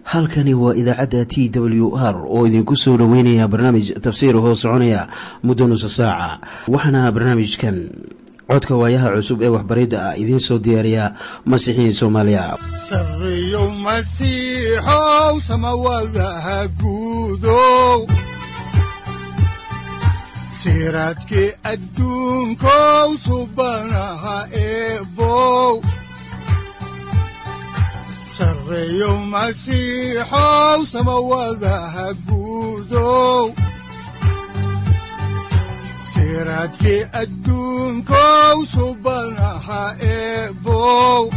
halkani waa idaacadda t w r oo idinku soo dhoweynaya barnaamij tafsiir hoo soconaya muddo nusa saaca waxaana barnaamijkan codka waayaha cusub ee waxbaridda ah idiin soo diyaariya masiixiin soomaaliya sareyow masiixow samawadaha guudow siraadkii adduunkow subanaha eebow sareyow masiixow samawadaha guudow siraadkii adduunkow subanaha eebow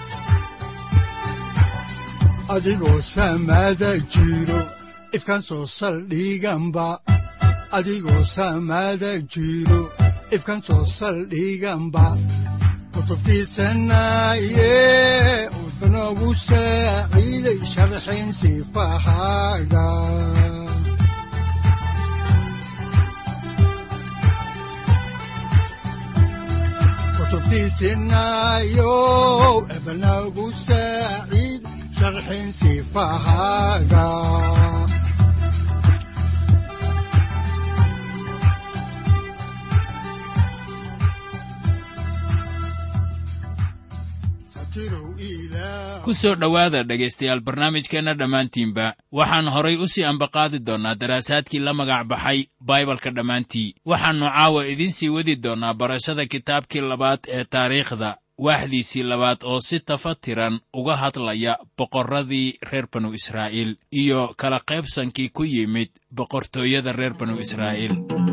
adigoo samada jiro ifkaan soo saldhiganba adigoo samada jiro ifkaan soo saldhiganba kutubtiisanaye udanogu saaciiday sharxin sifahaaga kutubtiisinayo ebanagu saaciid sharxin sifahaaga ku soo dhowaada dhegaystayaal barnaamijkeenna dhammaantiinba waxaan horay u sii ambaqaadi doonnaa daraasaadkii la magac baxay baibalka dhammaantii waxaannu caawa idiin sii wadi doonnaa barashada kitaabkii labaad ee taariikhda waaxdiisii labaad oo si tafatiran uga hadlaya boqorradii reer banu israa'iil iyo kala qaybsankii ku yimid boqortooyada reer banu israa'iil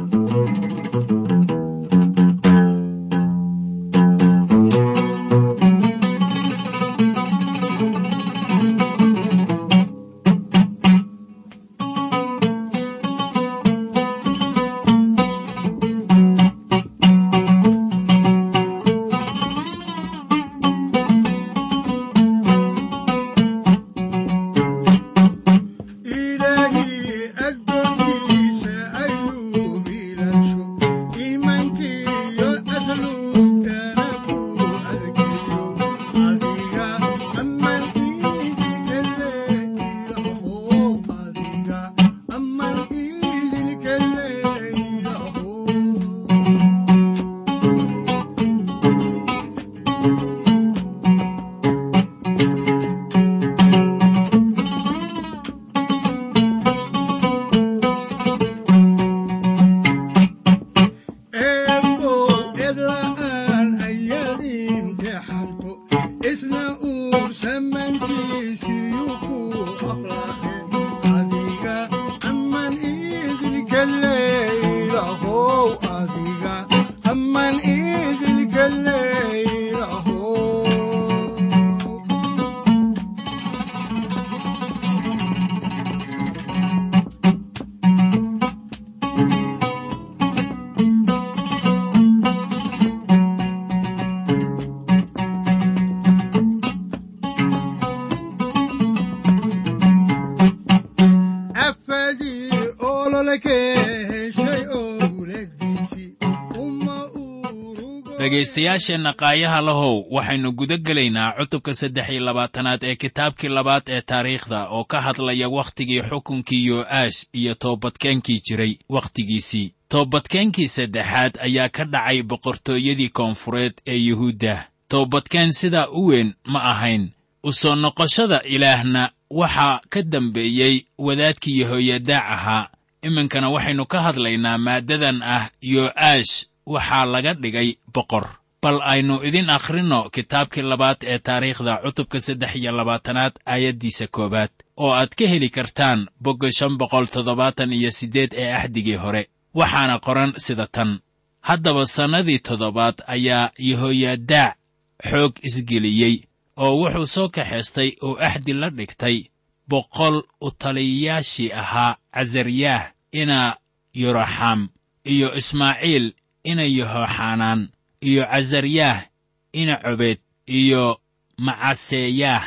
dhegaystayaasheenna qaayaha lahow waxaynu guda gelaynaa cutubka saddex iyo labaatanaad ee kitaabkii labaad ee taariikhda oo ka hadlaya wakhtigii xukunkii yo'aash iyo toobadkeenkii jiray wakhtigiisii toobadkeenkii saddexaad ayaa ka dhacay boqortooyadii koonfureed ee yuhuudda toobadkeen sidaa u weyn ma ahayn u soo noqoshada ilaahna waxaa ka dambeeyey wadaadkii yehoyadaac ahaa iminkana waxaynu ka hadlaynaa maaddadan ah yo'aash waxaa laga dhigay boqor bal aynu idin akhrinno kitaabkii labaad ee taariikhda cutubka saddex iyo labaatanaad aayaddiisa koowaad oo aad ka heli kartaan bogga shan boqol toddobaatan iyo siddeed ee axdigii hore waxaana qoran sida tan haddaba sannadii toddobaad ayaa yehoyadaac xoog isgeliyey oo wuxuu soo kaxaystay oo axdi la dhigtay boqol u taliyayaashii ahaa casaryaah ina yoraxam iyo ismaaciil ina yehoxanaan iyo casaryaah ina cobeed iyo macaseyaah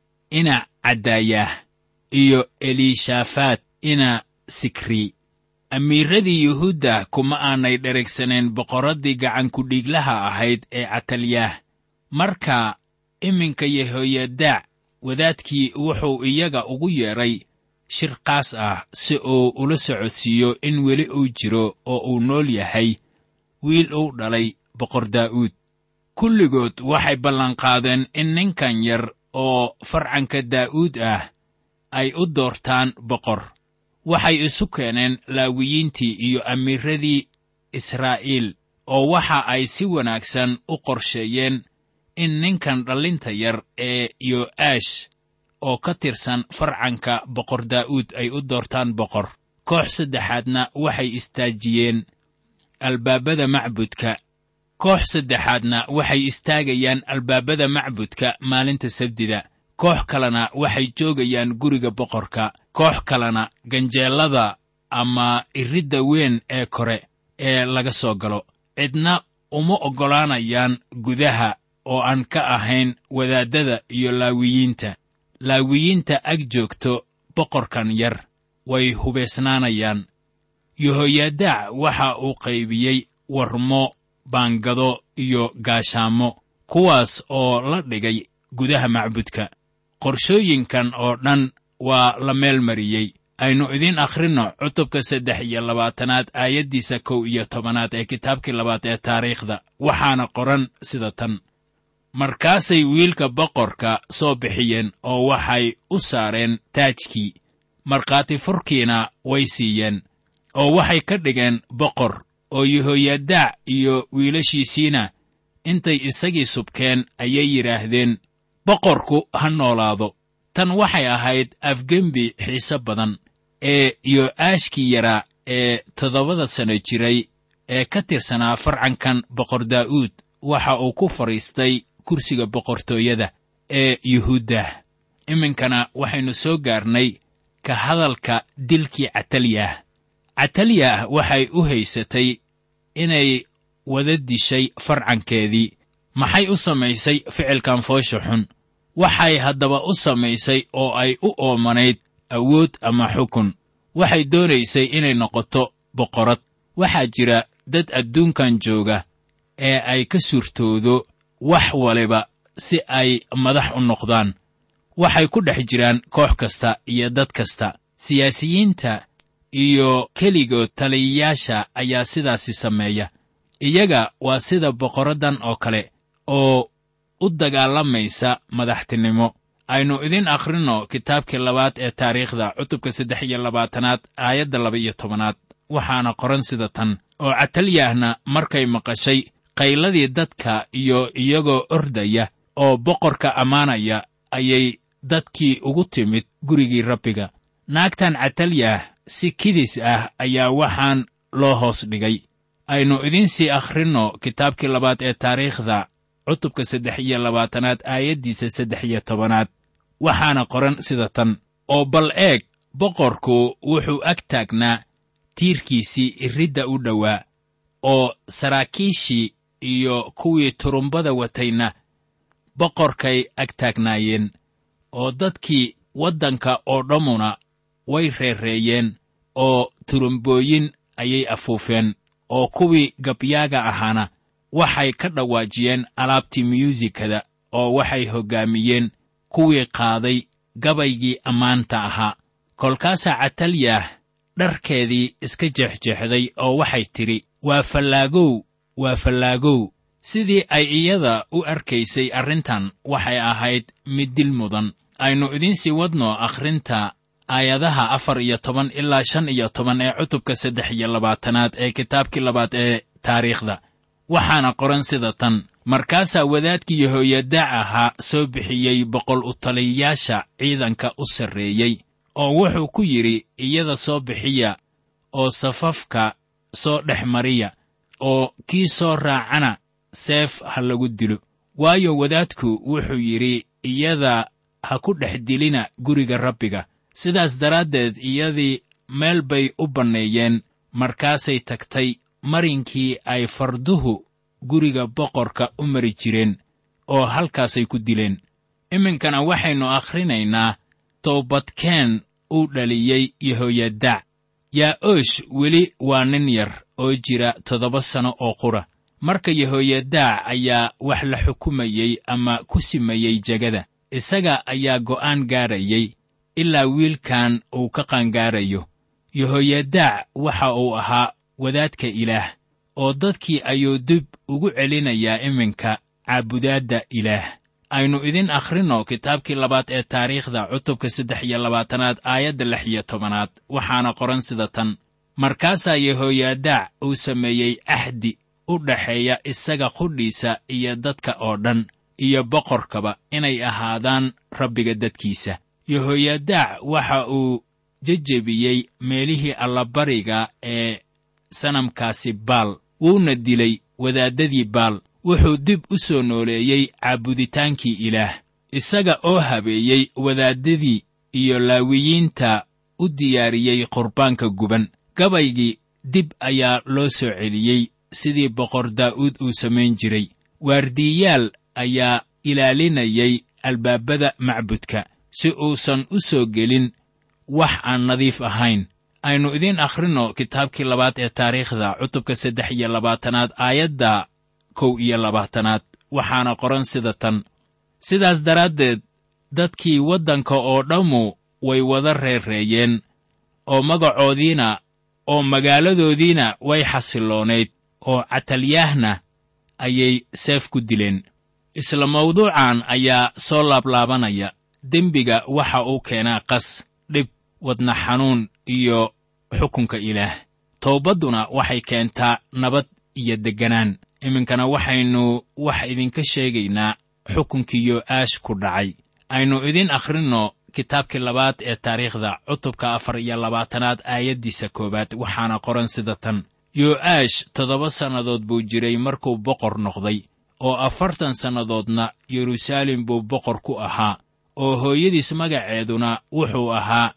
ina cadaayaah iyo eliishaafaad ina sikri amiiradii yuhuudda kuma aanay dherigsaneen boqorraddii gacankudhiiglaha ahayd ee catalyaah marka iminka yehoyadaac wadaadkii wuxuu iyaga ugu yeedhay shir qaas ah si uu ula socodsiiyo in weli uu jiro oo uu nool yahay wiil uu dhalay boqor daa'uud kulligood waxay ballanqaadeen in ninkan yar oo farcanka daa'uud ah ay u doortaan boqor waxay isu keeneen laawiyiintii iyo amiiradii israa'iil oo waxa ay si wanaagsan u qorsheeyeen in ninkan dhallinta yar ee yo'aash oo ka tirsan farcanka boqor daa'uud ay u doortaan boqor koox saddexaadna waxay istaajiyeen albaabada macbudka koox saddexaadna waxay istaagayaan albaabada macbudka maalinta sabdida koox kalena waxay joogayaan guriga boqorka koox kalena ganjeellada ama iridda weyn ee kore ee laga soo galo cidna uma oggolaanayaan gudaha oo aan ka ahayn wadaaddada iyo laawiyiinta laawiyiinta ag joogto boqorkan yar way hubaysnaanayaan yehoyaadaac waxa uu qaybiyey warmo baangado iyo gaashaamo kuwaas oo la dhigay gudaha macbudka qorshooyinkan oo dhan waa la meel mariyey aynu idiin akhrinno cutubka saddex iyo labaatanaad aayaddiisa kow iyo tobanaad ee kitaabkii labaad ee taariikhda waxaana qoran sida tan markaasay wiilka boqorka soo bixiyeen oo waxay u saareen taajkii markhaati furkiina way siiyeen oo waxay ka dhigeen boqor oo yehoyadaac iyo wiilashiisiina intay isagii subkeen ayay yidhaahdeen boqorku ha noolaado tan waxay ahayd afgembi xiise badan ee yo'aashkii yaraa ee toddobada sano jiray ee ka tirsanaa farcankan boqor daa'uud waxa uu ku fadhiistay kursiga boqortooyada ee yuhuuddah iminkana waxaynu soo gaarnay ka hadalka dilkii catalyah catalyah waxay u haysatay inay wada dishay farcankeedii maxay u samaysay ficilkan foosha xun waxay haddaba u samaysay oo ay u oomanayd awood ama xukun waxay doonaysay inay noqoto boqorad waxaa jira dad adduunkan jooga ee ay ka suurtoodo wax waliba si ay madax u noqdaan waxay ku dhex jiraan koox kasta iyo dad kasta siyaasiyiinta iyo keligood taliyayaasha ayaa sidaasi sameeya iyaga waa sida boqoraddan oo kale oo u dagaalamaysa madaxtinimo aynu idiin akhrinno kitaabkii labaad ee taariikhda cutubka saddex iyo labaatanaad aayadda laba iyo tobanaad waxaana qoran sida tan oo catalyahna markay maqashay qayladii dadka iyo iyagoo ordaya oo boqorka ammaanaya ayay dadkii ugu timid gurigii rabbiga naagtan catalyah si kidis ah ayaa waxaan loo hoos dhigay aynu idiin sii akhrinno kitaabkii labaad ee taariikhda cutubka saddex iyo labaatanaad aayaddiisa saddex iyo tobanaad waxaana qoran sida tan oo bal eeg boqorku wuxuu ag taagnaa tiirkiisii iridda u dhowaa oo saraakiishii iyo kuwii turumbada watayna boqorkay ag taagnaayeen oo dadkii waddanka oo dhammuna way reereeyeen oo turumbooyin ayay afuufeen oo kuwii gabyaaga ahaana waxay ka dhawaajiyeen alaabtii myuusikada oo waxay hoggaamiyeen kuwii qaaday gabaygii ammaanta ahaa kolkaasaa catalyah dharkeedii iska jeexjeexday oo waxay tidhi waa fallaagow waa fallaagow sidii ay iyada u arkaysay arrintan waxay ahayd mid dil mudan aynu idiin sii wadno akhrinta aayadaha afar iyo toban ilaa shan iyo toban ee cutubka saddex iyo labaatanaad ee kitaabkii labaad ee taariikhda waxaana qoran sida tan markaasaa wadaadkii yehoyadaac ahaa soo bixiyey boqol u taliyayaasha ciidanka u sarreeyey oo wuxuu ku yidhi iyada soo bixiya oo safafka soo dhex mariya oo kii soo raacana seef ha lagu dilo waayo wadaadku wuxuu yidhi iyada ha ku dhex dilina guriga rabbiga sidaas daraaddeed iyadii meel bay u banneeyeen markaasay tagtay marinkii ay farduhu guriga boqorka u mari jireen oo halkaasay ku dileen iminkana waxaynu akhrinaynaa toobadkeen uu dhaliyey yehoyadaac yaa'oosh weli waa nin yar oo jira toddoba sanno oo qura marka yehoyadaac ayaa wax la xukumayey ama ku simayey jegada isaga ayaa go'aan gaarayay ilaa wiilkan uu ka qaangaarayo yehoyadaac waxa uu ahaa wadaadka ilaah oo dadkii ayuu dib ugu celinayaa iminka caabudaadda ilaah aynu idin akhrinno kitaabkii labaad ee taariikhda cutubka saddex iyo labaatanaad aayadda lix iyo tobanaad waxaana qoran sida tan markaasaa yehoyadaac uu sameeyey axdi u dhaxeeya isaga qudhiisa iyo dadka oo dhan iyo boqorkaba inay ahaadaan rabbiga dadkiisa yehoyadaac waxa uu jejebiyey meelihii allabariga ee sanamkaasi baal wuuna dilay wadaaddadii baal wuxuu dib u soo nooleeyey caabuditaankii ilaah isaga oo habeeyey wadaaddadii iyo laawiyiinta u diyaariyey qurbaanka guban gabaygii dib ayaa loo soo celiyey sidii boqor daa'uud uu samayn jiray waardiiyaal ayaa ilaalinayay albaabada macbudka si uusan u soo gelin wax aan nadiif ahayn aynu idiin akhrinno kitaabkii labaad ee taariikhda cutubka saddex iyo labaatanaad aayadda kow iyo labaatanaad waxaana qoran sida tan sidaas daraaddeed dadkii waddanka oo dhammu way wada reerreeyeen oo magacoodiina oo magaaladoodiina way xasiloonayd oo catalyaahna ayay seef ku dileen isla mawduucan ayaa soo laablaabanaya dembiga waxa uu keenaa qas dhib wadna xanuun iyo xukunka ilaah towbadduna waxay keentaa nabad iyo degganaan iminkana waxaynu wax idinka sheegaynaa xukunkii yo'aash ku dhacay aynu idin akhrinno kitaabkii labaad ee taariikhda cutubka afar iyo labaatanaad aayaddiisa koowaad waxaana qoran sida tan yo'aash toddoba sannadood buu jiray markuu boqor noqday oo afartan sannadoodna yeruusaalem buu boqor ku ahaa oo hooyadiis magaceeduna wuxuu ahaa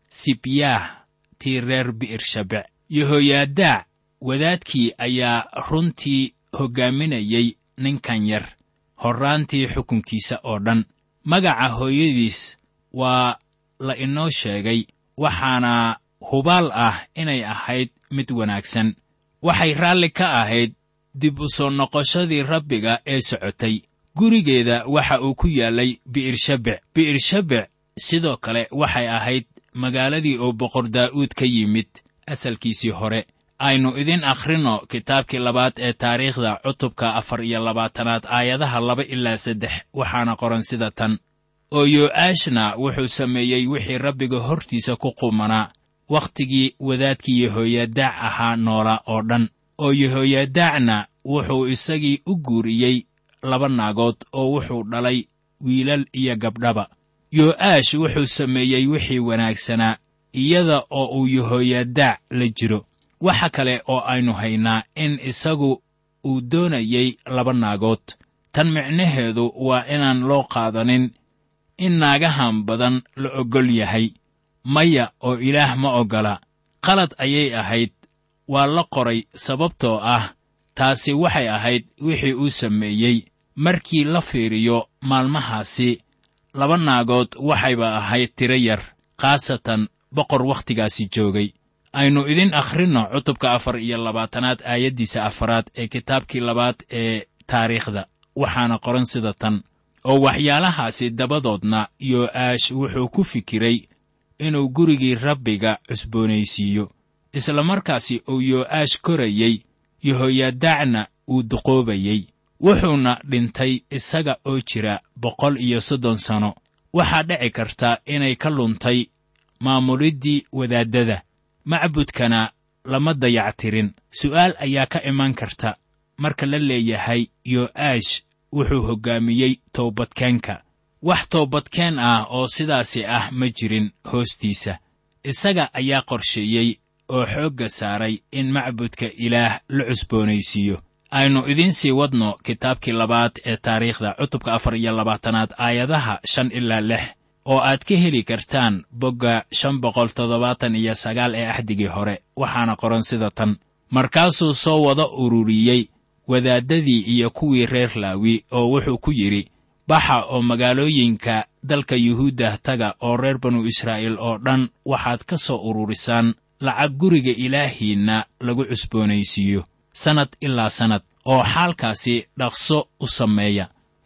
sibyaah tii reer bi'ershabec yehoyadaac wadaadkii ayaa runtii hoggaaminayey ninkan yar horraantii xukunkiisa oo dhan magaca hooyadiis waa la inoo sheegay waxaana hubaal ah inay ahayd mid wanaagsan waxay raalli ka ahayd dib u soo noqoshadii rabbiga ee socotay gurigeeda waxa uu ku yaallay bi'ershabec bi'ershabec sidoo kale waxay ahayd magaaladii oo boqor daa'uud ka yimid asalkiisii hore aynu idin akhrinno kitaabkii labaad ee taariikhda cutubka afar iyo labaatanaad aayadaha laba ilaa saddex waxaana qoran sida tan oo yo'aashna wuxuu sameeyey wixii rabbiga hortiisa ku qumanaa wakhtigii wadaadkii yehoyadaac ahaa noola oo dhan oo yehoyadaacna wuxuu isagii u guuriyey laba naagood oo wuxuu dhalay wiilal iyo gabdhaba yo'aash wuxuu sameeyey wixii wanaagsanaa iyada oo uu yehoyadaac la jiro waxa kale oo aynu haynaa in isagu uu doonayey laba naagood tan micnaheedu waa inaan loo qaadanin in naagahan badan la oggol yahay maya oo ilaah ma oggola qalad ayay ahayd waa la qoray sababtoo ah taasi waxay ahayd wixii uu sameeyey markii la fiiriyo maalmahaasi laba naagood waxayba ahayd tiro yar khaasatan boqor wakhtigaasi joogay aynu idin akhrinno cutubka afar iyo labaatanaad aayaddiisa afaraad ee kitaabkii labaad ee taariikhda waxaana qoran sida tan oo waxyaalahaasi dabadoodna yo'aash wuxuu ku fikiray inuu gurigii rabbiga cusboonaysiiyo isla markaasi uu yo'aash korayey yehoyadaacna uu duqoobayey wuxuuna dhintay isaga oo jira boqol iyo soddon sano waxaa dhici karta inay ka luntay maamuliddii wadaaddada macbudkana lama dayactirin su'aal ayaa ka iman karta marka la leeyahay yo'aash wuxuu hoggaamiyey toobadkeenka wax toobadkeen ah oo sidaasi ah ma jirin hoostiisa isaga ayaa qorsheeyey oo xoogga saaray in macbudka ilaah la cusboonaysiiyo aynu idiin sii wadno kitaabkii labaad ee taariikhda cutubka afar iyo labaatanaad aayadaha shan ilaa lix oo aad ka heli kartaan bogga shan boqol toddobaatan iyo sagaal ee axdigii hore waxaana qoran sida tan markaasuu soo wada ururiyey wadaaddadii iyo kuwii reer laawi oo wuxuu ku yidhi baxa oo magaalooyinka dalka yuhuuddah taga oo reer banu israa'iil oo dhan waxaad ka soo ururisaan lacag guriga ilaahiinna lagu cusboonaysiiyo sannad ilaa sannad oo xaalkaasi dhaqso u sameeya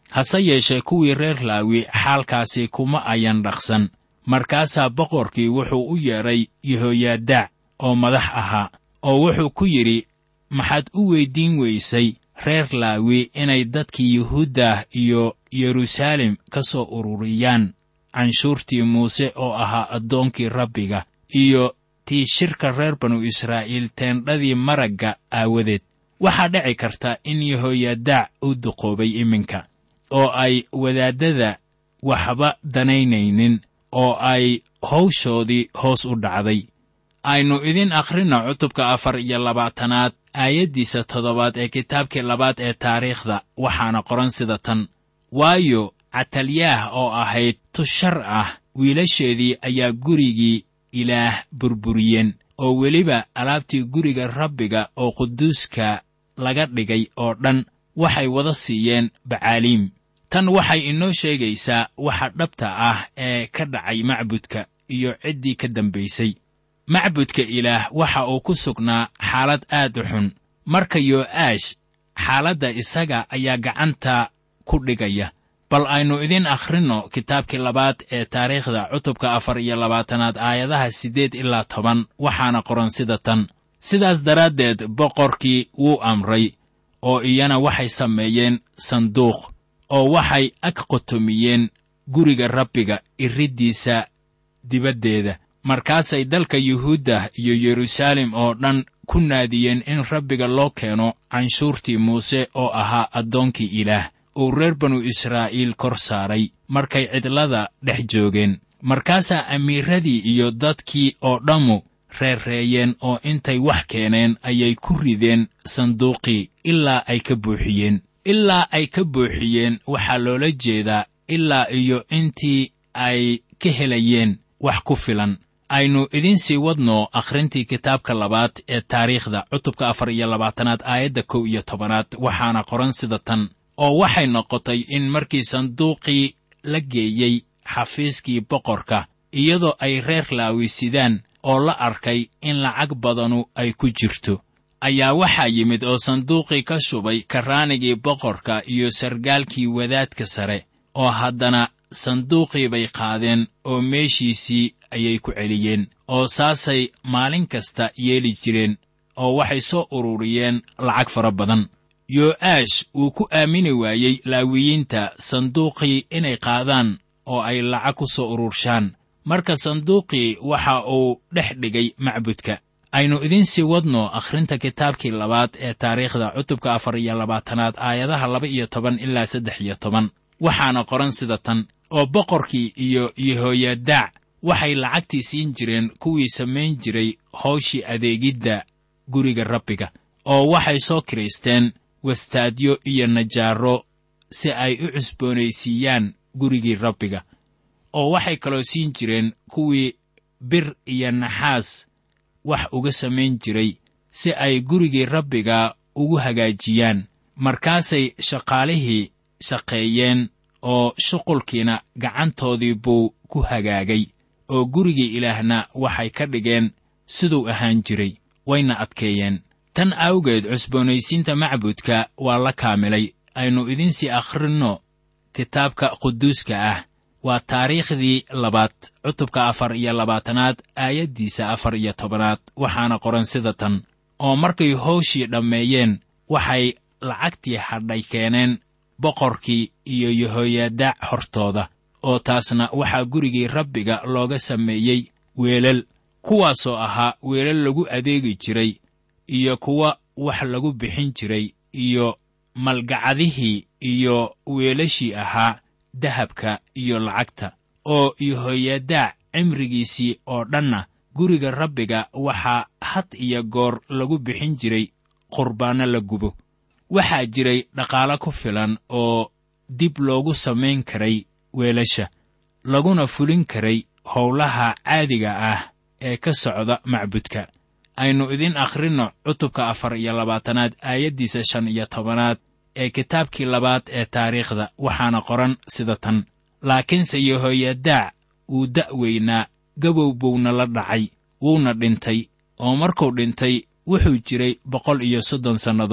hase yeeshee kuwii reer laawi xaalkaasi kuma ayan dhaqsan markaasaa boqorkii wuxuu u yeedhay yehoyaadaac oo madax ahaa oo wuxuu ku yidhi maxaad u weyddiin weysay reer laawi inay dadkii yuhuuddah iyo yeruusaalem ka soo ururiyaan canshuurtii muuse oo ahaa addoonkii rabbiga iyo tii shirka reer banu israa'iil teendhadii maragga aawadeed waxaa dhici karta in yehoyadaac uu duqoobay iminka oo ay wadaaddada waxba danaynaynin oo ay hawshoodii hoos u dhacday aynu idin akhrinno cutubka afar iyo labaatanaad aayaddiisa toddobaad ee kitaabkii labaad ee taariikhda waxaana qoran sida tan waayo catalyaah oo ahayd tushar ah wiilasheedii ayaa gurigii ilaah burburiyeen oo weliba alaabtii guriga rabbiga oo quduuska laga dhigay oo dhan waxay wada siiyeen bacaaliim tan waxay inoo sheegaysaa waxa dhabta ah ee ka dhacay macbudka iyo ciddii ka dambaysay macbudka ilaah waxa uu ku sugnaa xaalad aad u xun marka yo'aash xaaladda isaga ayaa gacanta ku dhigaya bal aynu idin akhrinno kitaabkii labaad ee taariikhda cutubka afar iyo labaatanaad aayadaha siddeed ilaa toban waxaana qoran sida tan sidaas daraaddeed boqorkii wuu amray oo iyana waxay sameeyeen sanduuq oo waxay ag qotomiyeen guriga rabbiga iriddiisa dibaddeeda markaasay dalka yuhuudda iyo yeruusaalem oo dhan ku naadiyeen in rabbiga loo keeno canshuurtii muuse oo ahaa addoonkii ilaah uu reer banu israa'iil kor saaray markay cidlada dhex joogeen markaasaa amiiradii iyo dadkii oo dhammu reerreeyeen oo intay wax keeneen ayay ku rideen sanduuqii ilaa ay ka buuxiyeen ilaa ay ka buuxiyeen waxaa loola jeedaa ilaa iyo intii ay ka helayeen wax ku filan aynu idiin sii wadno akhrintii kitaabka labaad ee taariikhda cutubka afar iyo labaatanaad aayadda kow iyo tobanaad waxaana qoran sida tan oo waxay noqotay in markii sanduuqii la geeyey xafiiskii boqorka iyadoo ay reer laawisidaan oo la arkay in lacag badanu ay ku jirto ayaa waxaa yimid oo sanduuqii ka shubay karraanigii boqorka iyo sargaalkii wadaadka sare oo haddana sanduuqii bay qaadeen oo meeshiisii ayay ku celiyeen oo saasay maalin kasta yeeli jireen oo waxay soo ururiyeen lacag fara badan yo'aash wuu ku aamini waayey laawiyiinta sanduuqii inay qaadaan oo ay lacag ku soo ururshaan marka sanduuqii waxa uu dhex dhigay macbudka aynu idiin sii wadno akhrinta kitaabkii labaad ee taariikhda cutubka afar iyo labaatanaad aayadaha laba iyo toban ilaa saddex iyo toban waxaana qoran sida tan oo boqorkii iyo yehoyadaac waxay lacagtii siin jireen kuwii samayn jiray hawshii adeegidda guriga rabbiga oo waxay soo kiraysteen wastaadyo iyo najaaro si ay u cusboonaysiiyaan gurigii rabbiga oo waxay kaloo siin jireen kuwii bir iyo naxaas wax uga samayn jiray si ay gurigii rabbiga ugu hagaajiyaan markaasay shaqaalihii shaqeeyeen oo shuqulkiina gacantoodii buu ku hagaagay oo gurigii ilaahna waxay ka dhigeen siduu ahaan jiray wayna adkeeyeen tan awgeed cusboonaysiinta macbudka waa la kaamilay aynu idiinsii akhrinno kitaabka quduuska ah waa taariikhdii labaad cutubka afar iyo labaatanaad aayaddiisa afar iyo tobanaad waxaana qoran sida tan oo markay hawshii dhammeeyeen waxay lacagtii hadhay keeneen boqorkii iyo yehoyadaac hortooda oo taasna waxaa gurigii rabbiga looga sameeyey weelal kuwaasoo ahaa weelal lagu adeegi jiray iyo kuwa wax lagu bixin jiray iyo malgacadihii iyo weelashii ahaa dahabka iyo lacagta oo yehoyadaac cimrigiisii oo dhanna guriga rabbiga waxaa had iyo goor lagu bixin jiray qurbaanno la gubo waxaa jiray dhaqaalo ku filan oo dib loogu samayn karay weelasha laguna fulin karay howlaha caadiga ah ee ka socda macbudka aynu idin akhrinno cutubka afar iyo labaatanaad aayaddiisa shan iyo tobanaad ee kitaabkii labaad ee taariikhda waxaana qoran sida tan laakiinse yehoyadaac wuu da'weynaa gabow buuna la dhacay wuuna dhintay oo markuu dhintay wuxuu jiray boqol iyo soddon sannadood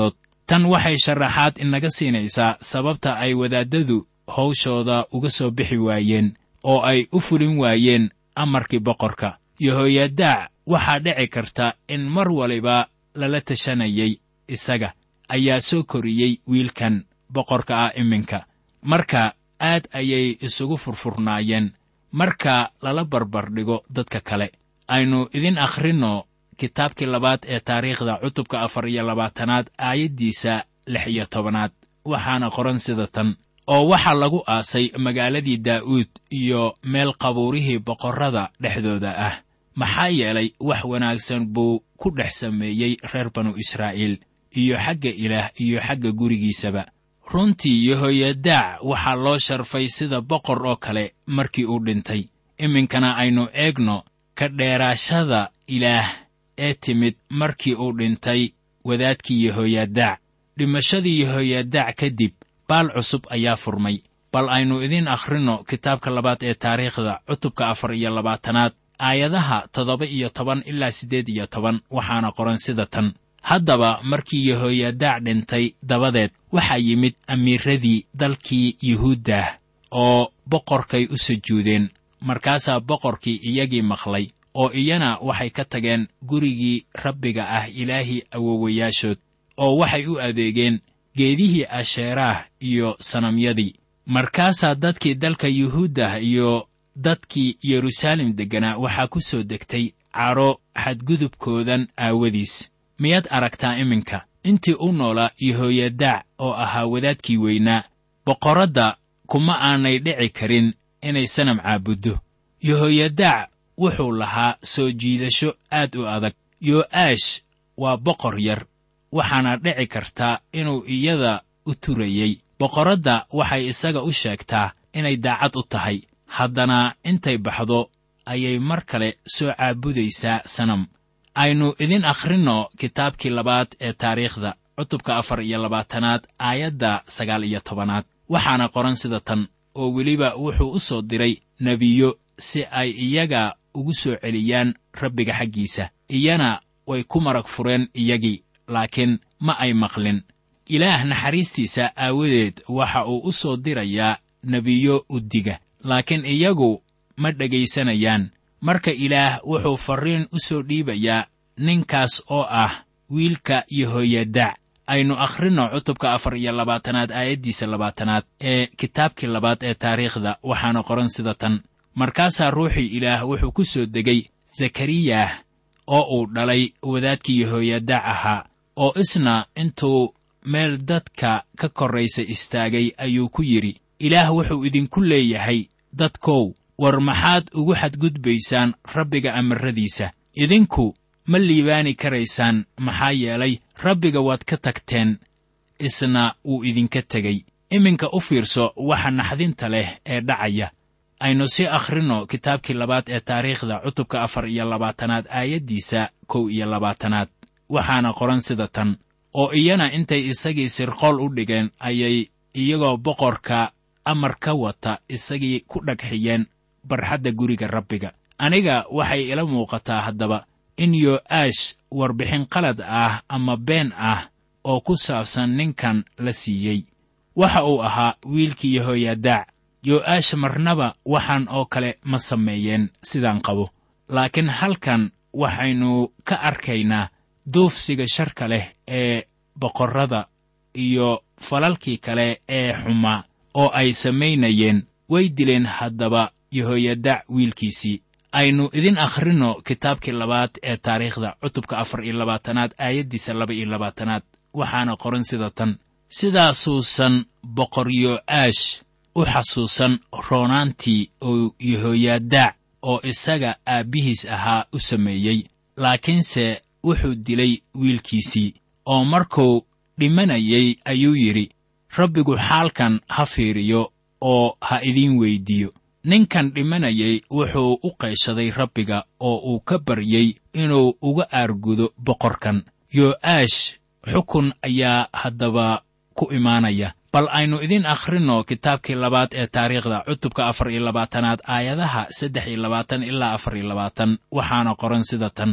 tan waxay sharaxaad inaga siinaysaa sababta ay wadaaddadu hawshooda uga soo bixi waayeen oo ay u fulin waayeen amarkii boqorka yehoyadaac waxaa dhici karta in mar waliba lala tashanayay isaga ayaa soo koriyey wiilkan boqorka ah iminka marka aad ayay isugu furfurnaayeen marka lala barbardhigo dadka kale aynu idin akhrinno kitaabkii labaad ee taariikhda cutubka afar iyo labaatanaad aayaddiisa lix iyo tobanaad waxaana qoran sida tan oo waxaa lagu aasay magaaladii daa'uud iyo meel qabuurihii boqorrada dhexdooda ah maxaa yeelay wax wanaagsan buu ku dhex sameeyey reer banu israa'iil iyo xagga ilaah iyo xagga gurigiisaba runtii yehoyadaac waxaa loo sharfay sida boqor oo kale markii uu dhintay iminkana aynu eegno ka dheeraashada ilaah ee timid markii uu dhintay wadaadkii yehoyadaac dhimashadii yehoyadaac kadib baal cusub ayaa furmay bal aynu idiin akhrinno kitaabka labaad ee taariikhda cutubka afar iyo labaatanaad aayadaha toddoba iyo toban ilaa siddeed iyo toban waxaana qoran sida tan haddaba markii yehoyadaac dhintay dabadeed waxaa yimid amiiradii dalkii yuhuuddah oo boqorkay u sujuudeen markaasaa boqorkii iyagii maqlay oo iyana waxay ka tageen gurigii rabbiga ah ilaahii awowayaashood oo waxay u adeegeen geedihii asheeraah iyo sanamyadii markaasaa dadkii dalka yuhuuddah iyo dadkii yeruusaalem degganaa waxaa ku soo degtay cadho xadgudubkoodan aawadiis miyaad aragtaa iminka intii u noolaa yehoyadaac oo ahaa wadaadkii weynaa boqorradda kuma aanay dhici karin inay sanam caabuddo yehoyadaac wuxuu lahaa soo jiidasho aad u adag yo'aash waa boqor yar waxaana dhici kartaa inuu iyada u turayey boqorradda waxay isaga u sheegtaa inay daacad u tahay haddana intay baxdo ayay mar kale soo caabudaysaa sanam aynu idin akhrinno kitaabkii labaad ee taariikhda cutubka afar iyo labaatanaad aayadda sagaal iyo tobanaad waxaana qoran sida tan oo weliba wuxuu u soo diray nebiyo si ay iyaga ugu soo celiyaan rabbiga xaggiisa iyana way ku marag fureen iyagii laakiin ma ay maqlin ilaah naxariistiisa aawadeed waxa uu u soo dirayaa nebiyo uddiga laakiin iyagu ma dhegaysanayaan marka ilaah wuxuu farriin u soo dhiibayaa ninkaas oo ah wiilka yehoyadaac aynu akhrinno cutubka afar iyo labaatanaad aayaddiisa labaatanaad ee kitaabkii labaad ee taariikhda waxaana qoran sida tan markaasaa ruuxii ilaah wuxuu ku soo degay zakariyah oo uu dhalay wadaadkii yehoyadaac ahaa oo isna intuu meel dadka ka korraysa istaagay ayuu ku yidhi ilaah wuxuu idinku leeyahay dadkow war maxaad ugu xadgudbaysaan rabbiga amarradiisa idinku ma liibaani karaysaan maxaa yeelay rabbiga waad ka tagteen isna wuu idinka tegey iminka u fiirso waxa naxdinta leh ee dhacaya aynu sii akhrinno kitaabkii labaad ee taariikhda cutubka afar iyo labaatanaad aayaddiisa kow iyo labaatanaad waxaana qoran sida tan oo iyana intay isagii sirqool u dhigeen ayay iyagoo boqorka amar ka wata isagii ku dhagxiyeen barxadda guriga rabbiga aniga waxay ila muuqataa haddaba in yo'aash warbixin qalad ah ama been ah oo ku saabsan ninkan la siiyey waxa uu ahaa wiilkii yehoyadaac yo'aash marnaba waxaan oo kale ma sameeyeen sidaan qabo laakiin halkan waxaynu ka arkaynaa duufsiga sharka leh ee boqorrada iyo falalkii kale ee xumaa oo ay samaynayeen way dileen haddaba yehoyadaac wiilkiisii aynu idin akhrinno kitaabkii labaad ee taariikhda cutubka afar iyo labaatanaad aayaddiisa laba iyo labaatanaad waxaana qoran sida tan sidaasuusan boqor yo'aash u xasuusan roonaantii oo yehoyadaac oo isaga aabbihiis ahaa u sameeyey laakiinse wuxuu dilay wiilkiisii oo markuu dhimanayay ayuu yidhi rabbigu xaalkan ha fiiriyo oo ha idiin weyddiiyo ninkan dhimanayay wuxuu u qayshaday rabbiga oo uu ka baryey inuu uga aargudo boqorkan yo'aash xukun ayaa haddaba ku imaanaya bal aynu idin akhrinno kitaabkii labaad ee taariikhda cutubka afar iyo labaatanaad aayadaha saddex iyo labaatan ilaa afar iyo labaatan waxaana qoran sida tan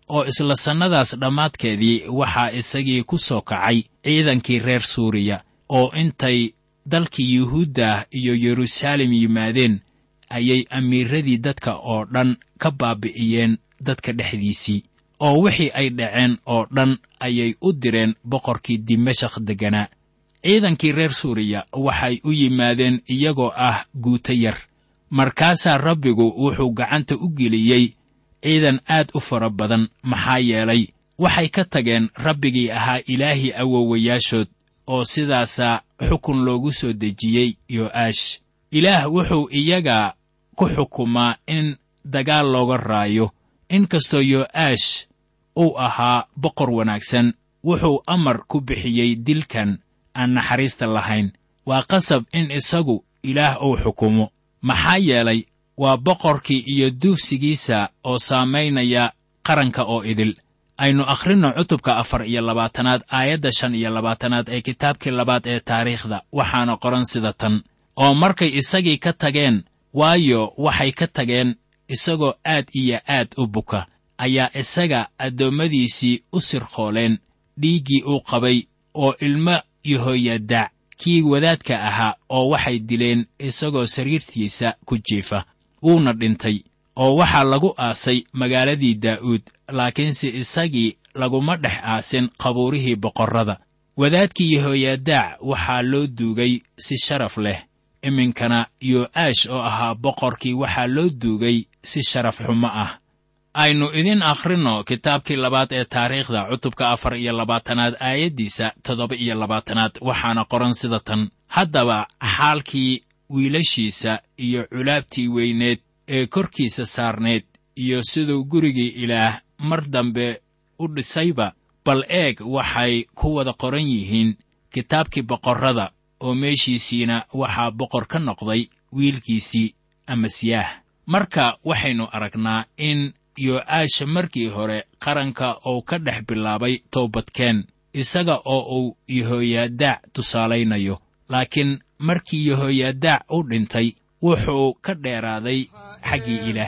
oo isla sannadaas dhammaadkeedii waxaa isagii ku soo kacay ciidankii reer suuriya oo intay dalkii yuhuudda iyo yeruusaalem yimaadeen ayay amiiradii dadka oo dhan ka baabi'iyeen dadka dhexdiisii oo wixii ay dhaceen oo dhan ayay u direen boqorkii dimashakh degganaa ciidankii reer suuriya waxay u yimaadeen iyagoo ah guuto yar markaasaa rabbigu wuxuu gacanta u geliyey ciidan aad u fara badan maxaa yeelay waxay ka tageen rabbigii ahaa ilaahii awowayaashood oo sidaasaa xukun loogu soo dejiyey yo'aash ilaah wuxuu iyaga ku xukumaa in dagaal looga raayo inkastoo yo'aash uu ahaa boqor wanaagsan wuxuu amar ku bixiyey dilkan aan naxariista lahayn waa qasab in isagu ilaah uu xukumo maxaa yeelay waa boqorkii iyo duufsigiisa oo saamaynaya qaranka oo idil aynu akhrinno cutubka afar iyo labaatanaad aayadda shan iyo labaatanaad ee kitaabkii labaad ee taariikhda waxaana qoran sida tan oo markay isagii ka tageen waayo waxay ka tageen isagoo aad iyo aad u buka ayaa isaga addoommadiisii u sirqooleen dhiiggii uu qabay oo ilmo yehoyadaac kii wadaadka ahaa oo waxay dileen isagoo sariirtiisa ku jiifa wuuna dhintay oo waxaa lagu aasay magaaladii daa'uud laakiinse isagii laguma dhex aasin qabuurihii boqorrada wadaadkii yehoyadaac waxaa loo duugay si sharaf leh iminkana yo'aash oo ahaa boqorkii waxaa loo duugay si sharaf xumo ah aynu idin akhrinno kitaabkii labaad ee taariikhda cutubka afar iyo labaatanaad aayaddiisa toddoba iyo labaatanaad waxaana qoran sida tan haddaba xaalkii wiilashiisa iyo culaabtii weyneed ee korkiisa saarneed iyo siduu gurigii ilaah mar dambe u dhisayba bal eeg waxay ku wada qoran yihiin kitaabkii boqorrada oo meeshiisiina waxaa boqor ka noqday wiilkiisii amasiyaah marka waxaynu aragnaa in yo'aasha markii hore qaranka uu ka dhex bilaabay toobadkeen isaga oo uu yehoyadaac tusaalaynayo laakiin markii yehoyadaac u dhintay wuxuu ka dheeraaday xaggii ilaah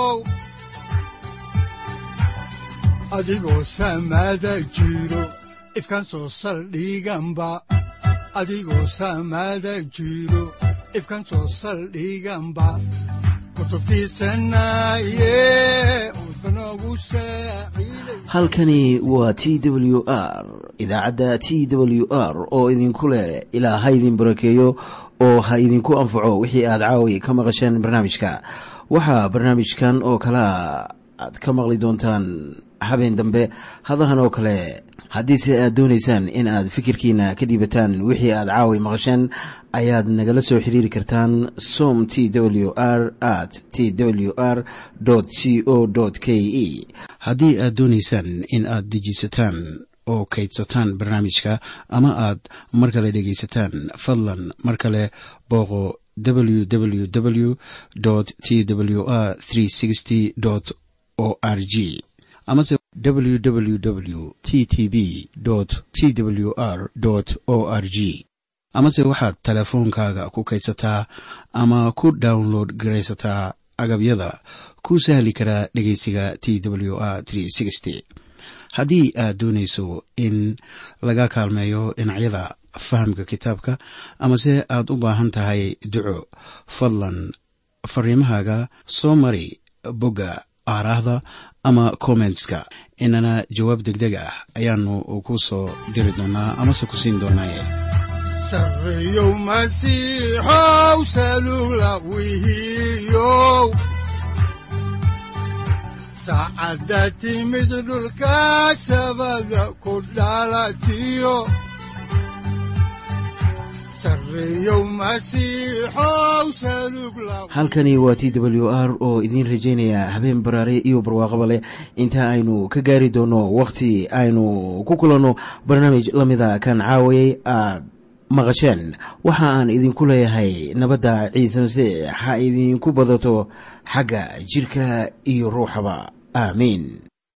adigoo samaada jiro ifkan soo saldhiganba adigoo samaada jiro ifkan soo saldhiganba halkani waa t w r idaacadda t w r oo idinku leh ilaa ha idin barakeeyo oo ha idinku anfaco wixii aad caawi ka maqasheen barnaamijka waxaa barnaamijkan oo kalea aad ka maqli doontaan habeen dambe hadahan oo kale haddiise aad doonaysaan in aad fikirkiina ka dhiibataan wixii aad caawi maqasheen ayaad nagala soo xiriiri kartaan som t w r at t w r c o k e haddii aad doonaysaan in aad dejiisataan oo kaydsataan barnaamijka ama aad mar kale dhegaysataan fadlan mar kale booqo www t w r o r g amase www t t b t w r o r g amase waxaad teleefoonkaaga ku kaydsataa ama ku download garaysataa agabyada ku sahli karaa dhegeysiga t w r haddii aad doonayso in laga kaalmeeyo dhinacyada fahamka kitaabka amase aad u baahan tahay duco fadlan fariimahaaga soo mari bogga aaraahda ama kommentska inana jawaab degdeg ah ayaanu ku soo diri doonaa amase ku siin doonaaye sareyow masiixow salula wihiyow saacadda timid dhulka sabada ku dhalatiyo halkani waa t w r oo idiin rajaynaya habeen baraare iyo barwaaqaba leh inta aynu ka gaari doono wakhti aynu ku kulanno barnaamij la mida kan caawayay aad maqasheen waxa aan idinku leeyahay nabadda ciise masiix ha idinku badato xagga jidhka iyo ruuxaba aamiin